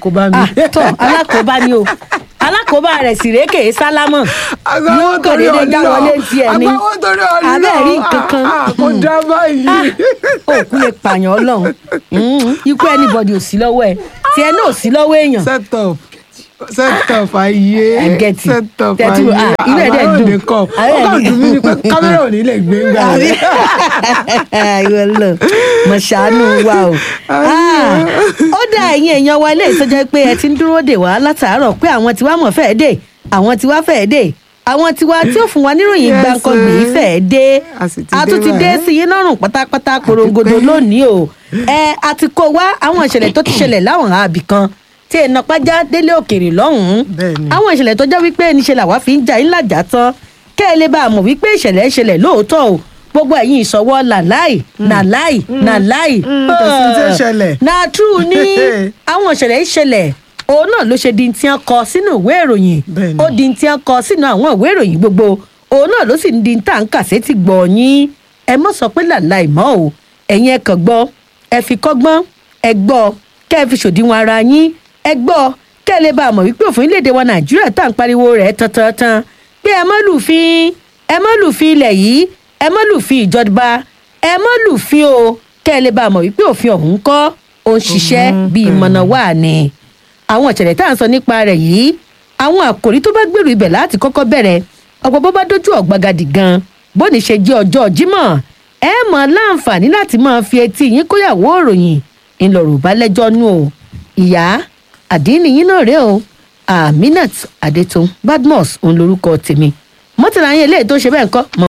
alákòóbá mi. Ah, tọ alákòóbá ni o alákòóbá rẹ̀ sì rèé kèé sálámọ̀ yóò kàn déédéé já wọlé tiẹ̀ ni agbáwo torí ọlọ́run abẹ́ẹ̀rí kankan kò dá báyìí. òkú lè pààyàn ọlọ́run Mm, ikú anybody ò sí lọ́wọ́ ẹ̀ tiẹ̀ náà ò sí lọ́wọ́ èèyàn set up set up ayé I get it. set up Tẹ́tí wo, ayé ah, inú ẹ̀ dẹ̀ Àwa ò dùn. ní kọ́ Àwa ó ẹ̀ kàn ní- dùn mí ni pé kámẹ́rà ò ní lè gbé gbà rẹ̀. ìwọ lọ mọ ṣàánú wa o Ah, ó dá ẹ̀yin èèyàn wa ilé ìtọ́jú pé ẹ ti ń dúró dè wá látàárọ̀ pé àwọn tiwa mọ̀ fẹ́ẹ́ dé àwọn tiwa fẹ́ẹ́ dé àwọn tiwa tí ó fún wa níròyìn Yes, gbàǹkangbè eh. fẹ́ẹ́ dé A sì ti a tún dé ti dé báyìí. sí yín lọ́rùn pátápátá korongodo Àdúpẹ́. lónìí o ẹ a ti kó wá àwọn ìṣẹ̀lẹ̀ tó ti ṣẹlẹ̀ láwọn àbí kan tí èèyàn pàjá délé òkèèrè lọ́hùn-ún Bẹ́ẹ̀ni. àwọn ìṣẹ̀lẹ̀ tó jẹ́ wípé níṣẹ́ làwa fi ń jà yín làjà tán kẹ́ ẹ lè bá a mọ̀ wípé ìṣẹ̀lẹ̀ ìṣẹ̀lẹ̀ lóòótọ́ o gbogbo ẹ̀yin ìṣọwọ́ làláì nàláì nàláì kò sí tí ó ṣẹlẹ̀. na true ní àwọn ìṣẹ̀lẹ̀ ìṣẹ̀lẹ̀ òun náà ló ṣe di tí wọ́n kọ sínú ìwé ìròyìn Bẹ́ẹ̀ni. ó di tí wọ́n kọ sínú àwọn ìwé ìròyìn gbogbo òun náà ló sì ń di tá à ń kà sétí gbọ̀ yín ẹ mọ̀ sọ pé làláì mọ́ o ẹ̀yin ẹ kàn gbọ́ ẹ fi kọ́gbọ́n ẹ gbọ́ kẹ́ ẹ fi ṣòdiwọ̀n ara yín ẹ gbọ́ kẹ́ ẹ lè bá a mọ̀ wípé òfin léde wa nàìjíríà tá à ń pariwo rẹ̀ tantan pé ẹ mọ́ lùfin ẹ mọ́ lùfin ilẹ̀ yìí ẹ mọ́ lùfin ìjọba ẹ mọ́ lùfin o kẹ́ ẹ lè bá a mọ̀ wípé òfin ọ̀hún kọ́ ó ń ṣiṣẹ́ bíi mọ̀nà wà ní. àwọn ìṣẹ̀lẹ̀ tá à ń sọ nípa rẹ̀ yìí àwọn àkòrí tó bá gbèrú ibẹ̀ láti kọ́kọ́ bẹ̀rẹ̀ ọ̀pọ̀ bó bá dójú ọ̀gbagadì gan bóni ṣe jẹ́ ọjọ́ jímọ̀ ẹ mọ̀ láǹfààní láti máa fi etí yín kóyàwó òròyìn ńlọrọ̀ bá lẹ́jọ́ nú o ìyá àdínní yín náà rèé o aminat adetun badmus òun lorúkọ tèmi mọ́tàlá yín eléyìí tó ṣe bẹ́ẹ̀ ń kọ́ mọ́